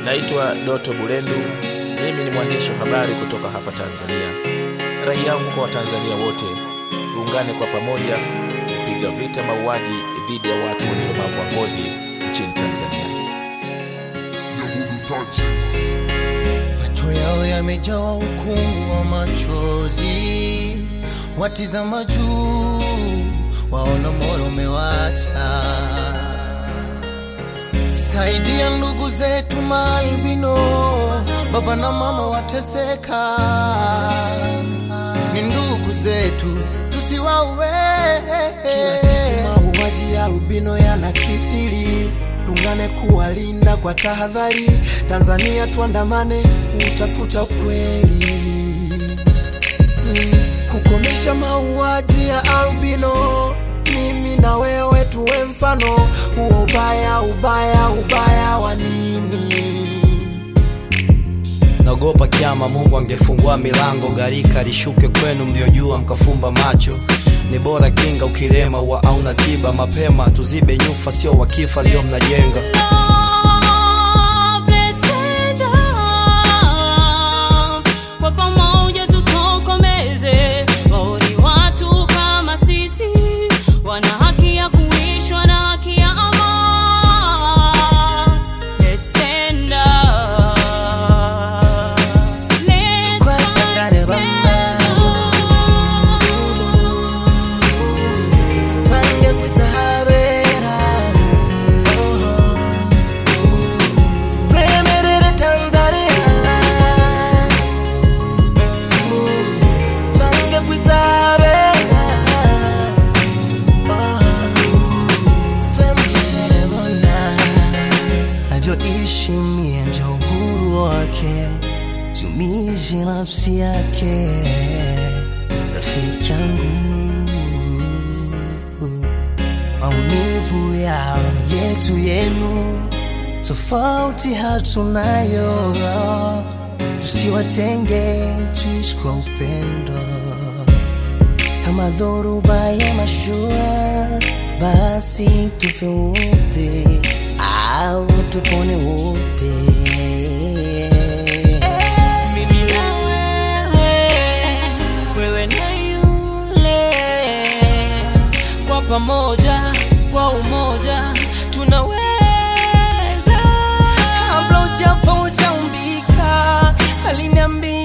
Naitwa Doto Bulendu, mimi ni mwandishi wa habari kutoka hapa Tanzania. Rai yangu kwa Watanzania wote, tuungane kwa pamoja kupiga vita mauaji dhidi ya watu wenye ulemavu wa ngozi nchini Tanzania. Macho yao yamejawa ukungu wa machozi, watizama juu, waona moro umewacha. Saidia ndugu zetu maalbino, baba na mama wateseka, ni ndugu zetu tusiwaue. Kila siku mauaji ya albino yanakithiri, tungane kuwalinda kwa tahadhari. Tanzania tuandamane utafuta ukweli, Mm, kukomesha mauaji ya albino. Mimi na wewe tuwe mfano huo. Ubaya, ubaya, ubaya wa nini? naogopa kiama mungu angefungua milango gharika lishuke kwenu mliojua mkafumba macho ni bora kinga ukilema wa auna tiba mapema tuzibe nyufa sio wakifa ndio mnajenga Kwa pamoja tutokomeze waoni watu kama sisi wana haki ya kuishwa na haki ya amani. Let's stand up. Let's Tukwatangare fight bamba. together. Twange kwitahabera twemerere Tanzania twange kwitahabera twemerere bona avyoishi mie ndio uhuru wake tumishi nafsi yake rafiki yangu maumivu yao yetu yenu tofauti hatunayo tusiwatenge tuishi kwa upendo kama dhoruba ya mashua basi tufe wote au tupone wote Mimi na wewe, wewe na yule, kwa pamoja, kwa umoja tunaweza. kabla ujafa ujaumbika aliniambia